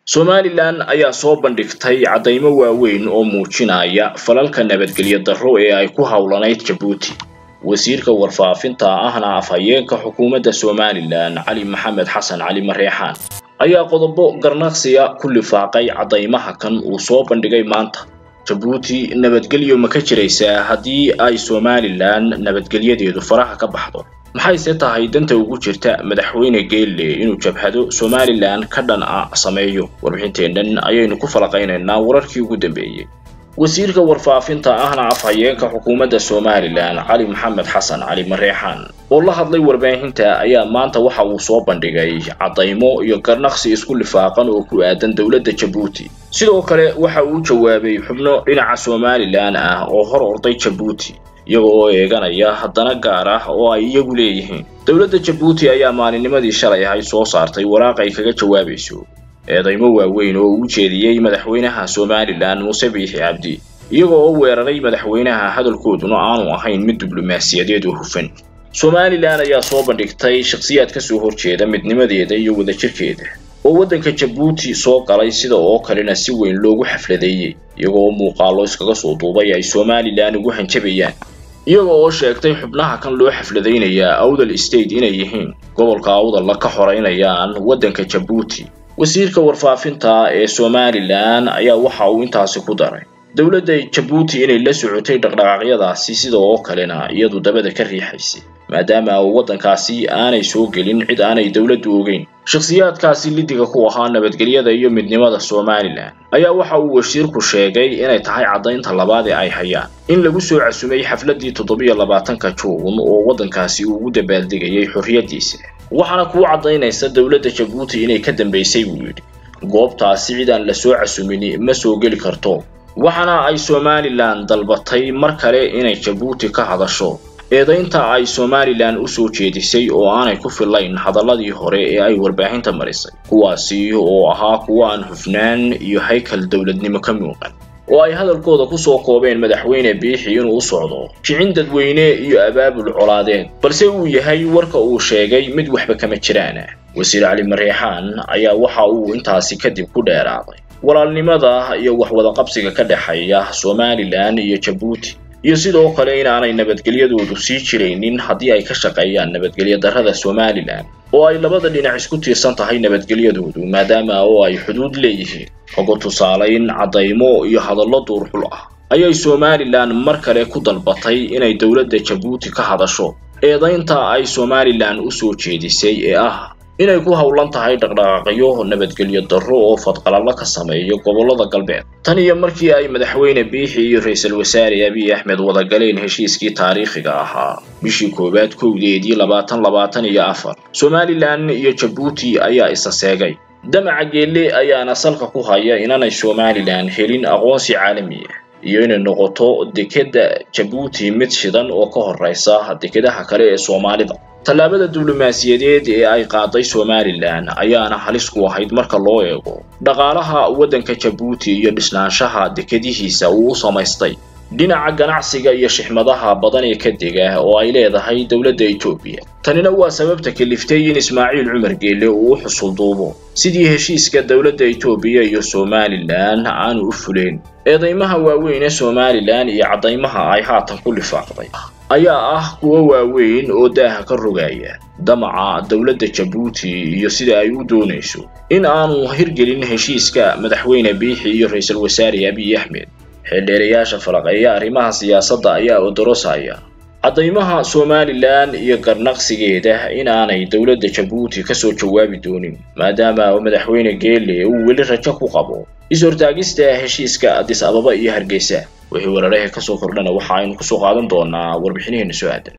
somalilan ayaa soo bandhigtay caddaymo waaweyn oo muujinaya falalka nabadgelyo darro ee ay ku howlanayd jabuuti wasiirka warfaafinta ahna afhayeenka xukuumadda somalilan cali maxamed xasan cali mareexaan ayaa qodobo garnaqsiya ku lifaaqay caddaymaha kan uu soo bandhigay maanta jabuuti nabadgelyo ma ka jiraysaa haddii ay somalilan nabadgelyadeedu faraha ka baxdo maxayse tahay danta ugu jirta madaxweyne geelle inuu jabhado somalilan ka dhan a sameeyo warbixinteennan ayaynu ku falaqaynaynaa wararkii ugu dambeeyey wasiirka warfaafinta ahna afhayeenka xukuumadda somalilan cali maxamed xasan cali mareexaan oo la hadlay warbaahinta ayaa maanta waxa uu soo bandhigay caddaymo iyo garnaqsi isku lifaaqan oo ku aadan dowladda jabuuti sidoo kale waxa uu jawaabay xubno dhinaca somalilan ah oo hor orday jabuuti iyaga oo eeganaya haddana gaar ah oo ay iyagu leeyihiin dowladda jabuuti ayaa maalinnimadii shalay ahayd soo saartay waraaq ay kaga jawaabayso eedaymo waaweyn oo uu jeediyey madaxweynaha somalilan muuse biixi cabdi iyaga oo weeraray madaxweynaha hadalkooduna aanu ahayn mid diblomaasiyadeed oo hufan somalilan ayaa soo bandhigtay shakhsiyaad ka soo horjeeda midnimadeeda iyo wadajirkeeda oo waddanka jabuuti soo galay sida oo kalena si weyn loogu xafladeeyey iyaga oo muuqaallo iskaga soo duubay ay somalilan ugu hanjabayaan iyaga oo sheegtay xubnaha kan loo xafladaynayaa awdal state inay yihiin gobolka awdalla ka xoraynayaan waddanka jabuuti wasiirka warfaafinta ee somalilan ayaa waxa uu intaasi ku daray dowladda jabuuti inay la socotay dhaqdhaqaaqyadaasi sida oo kalena iyadu dabada ka riixaysay maadaama uu waddankaasi aanay soo gelin cid aanay dowladdu ogeyn shakhsiyaadkaasi lidiga ku ahaa nabadgelyada iyo midnimada somalilan ayaa waxa uu wasiirku sheegay inay tahay caddaynta labaad ee ay hayaan in lagu soo casumay xafladdii toddobiyo labaatanka juun oo waddankaasi uu ugu dabaaldegayay xorriyaddiisa waxaana kuu caddaynaysa dowladda jabuuti inay ka dambaysay buu yidhi goobtaasi cid aan la soo casumin ma soo geli karto waxaana ay somalilan dalbatay mar kale inay jabuuti ka hadasho eedaynta ay somalilan u soo jeedisay oo aanay ku fillayn hadalladii hore ee ay warbaahinta marisay kuwaasi oo ahaa kuwa aan hufnaan iyo haykal dowladnimo ka muuqan oo ay hadalkooda ku soo koobeen madaxweyne biixi inuu u socdo kicin dadweyne iyo abaabul colaadeed balse uu yahay warka uu sheegay mid waxba kama jiraana wasiir cali mareexaan ayaa waxa uu intaasi kadib ku dheeraaday walaalnimada iyo waxwadaqabsiga ka dhexeeya somalilan iyo jabuuti iyo sidoo kale inaanay nabadgelyadoodu sii jiraynin haddii ay ka shaqeeyaan nabadgelyo darrada somalilan oo ay labada dhinac isku tiirsan tahay nabadgelyadoodu maadaama oo ay xuduud leeyihiin ogo tusaalayn caddaymo iyo hadallo duurxul ah ayay somalilan mar kale ku dalbatay inay dowladda jabuuti ka hadasho eedaynta ay somalilan u soo jeedisay ee ah inay ku howlan tahay dhaqdhaqaaqyo nabadgelyo darro oo fadqalallo ka sameeyo gobollada galbeed tan iyo markii ay madaxweyne biixi iyo ra-iisul wasaare abiy axmed wada galeen heshiiskii taariikhiga ahaa bishii koowaad kowdeedii labaatan labaatan iyo afar somalilan iyo jabuuti ayaa isa seegay damaca geelle ayaana salka ku haya inanay somalilan helin aqoonsi caalami ah iyo inay noqoto dekedda jabuuti mid shidan oo ka horraysa dekedaha kale ee soomaalida tallaabada diblomaasiyadeed ee ay qaaday somalilan ayaana halis ku ahayd marka loo eego dhaqaalaha waddanka jabuuti iyo dhisnaanshaha dekedihiisa uu u samaystay dhinaca ganacsiga iyo shixmadaha badan ee ka dega oo ay leedahay dowladda etoobiya tanina waa sababta kaliftay in ismaaciil cumar geelle uu u xusulduubo sidii heshiiska dowladda etoobiya iyo somalilan aanu u fuleen eedaymaha waaweyn ee somalilan iyo caddaymaha ay haatan ku lifaaqday ayaa ah kuwo waaweyn oo daaha ka rogaya damaca dowladda jabuuti iyo sida ay u doonayso in aanu hirgelin heshiiska madaxweyne biixi iyo ra-iisul wasaare abiy axmed xeeldheerayaasha falaqeeya arrimaha siyaasadda ayaa odorosaya caddaymaha somalilan iyo garnaqsigeeda in aanay dowladda jabuuti ka soo jawaabi doonin maadaama madaxweyne geelle uu weli rajo ku qabo is-hortaagista heshiiska adis ababa iyo hargeysa wixii weeraraha ka soo kordhana waxa aynu kusoo qaadan doonaa warbixinaheena soo aadan